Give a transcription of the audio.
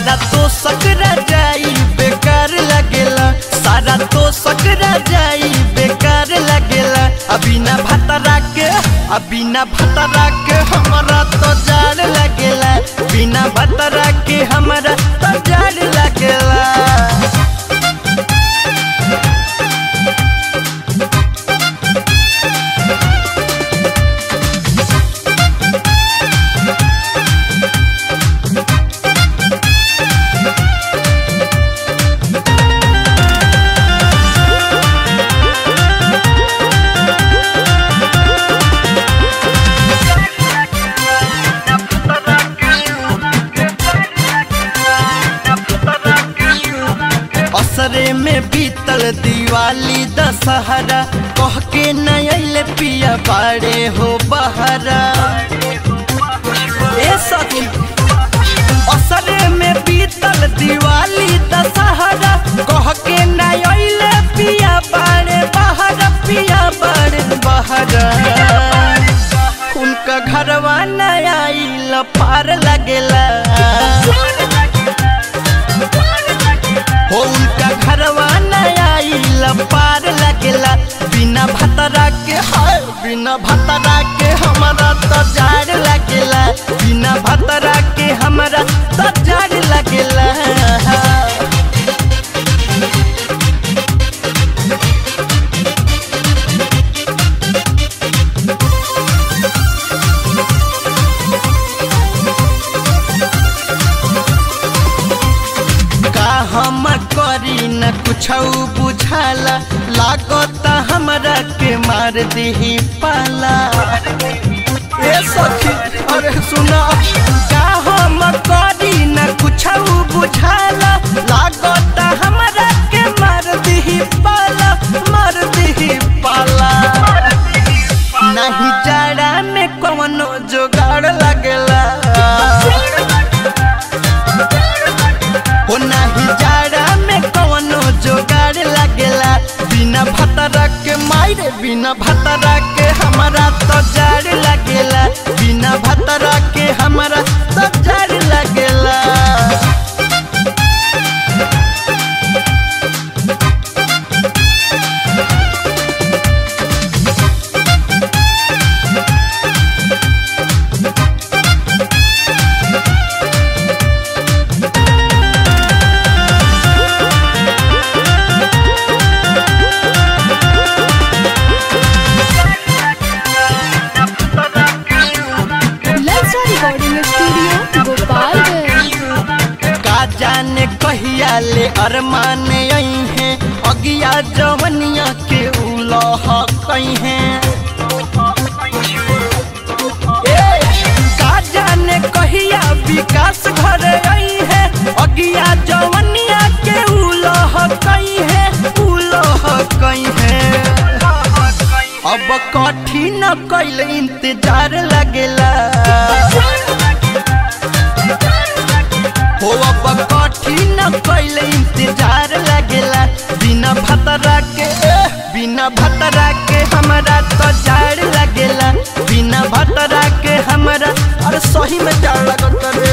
सारा तो सकरा जाई बेकार लगेला सारा तो सकरा जाई बेकार लगेला अभी ना भतरा के अभी ना भतरा के हमरा तो जाड़ लगेला बिना भतरा के हमरा तो जाड़ लगेला असरे में बीतल दिवाली दशहरा कह के नयल पिया बाड़े हो बहरा ए सखी असरे में बीतल दिवाली दशहरा कह के नयल पिया बाड़े बहरा पिया बाड़े बहरा उनका घरवा नया पार लगेला हो उनका घरवा नया पार लगेला बिना भतरा के हाय बिना भतरा के हमारा तो जाड़ लगेला बिना भतरा के हमारा तो जाड़ लगेला का हम करी न कुछ बुझाला लागता हमरा के मार दी पाला ए सखी अरे सुना का हम करी न कुछ बुझाला लागता हमरा के मार दी पाला मार दी पाला नहीं जाड़ा में कवनो जोगाड़ लगेला हो नाही जाड़ा में कवनो जोगाड़ लगेला बिना भतरा के मारे बिना भतरा के हमारा तो जाड़ लगेला बिना भतरा के हमारा तो जाड़ लगेला ललचा रिकॉर्डिंग स्टूडियो गोपालगंज का जाने कहिया ले अरमान आई है अगिया जवनिया के उलह कई है का जाने कहिया विकास घर आई है अगिया जवनिया के उलह कई है उलह कई है अब कठिन कैल इंतजार लगेला हो अब कठिन कैल इंतजार लगेला बिना भतरा के एह, बिना भतरा के हमरा तो जाड़ लगेला बिना भतरा के हमरा अरे सही में जाड़ लगत रे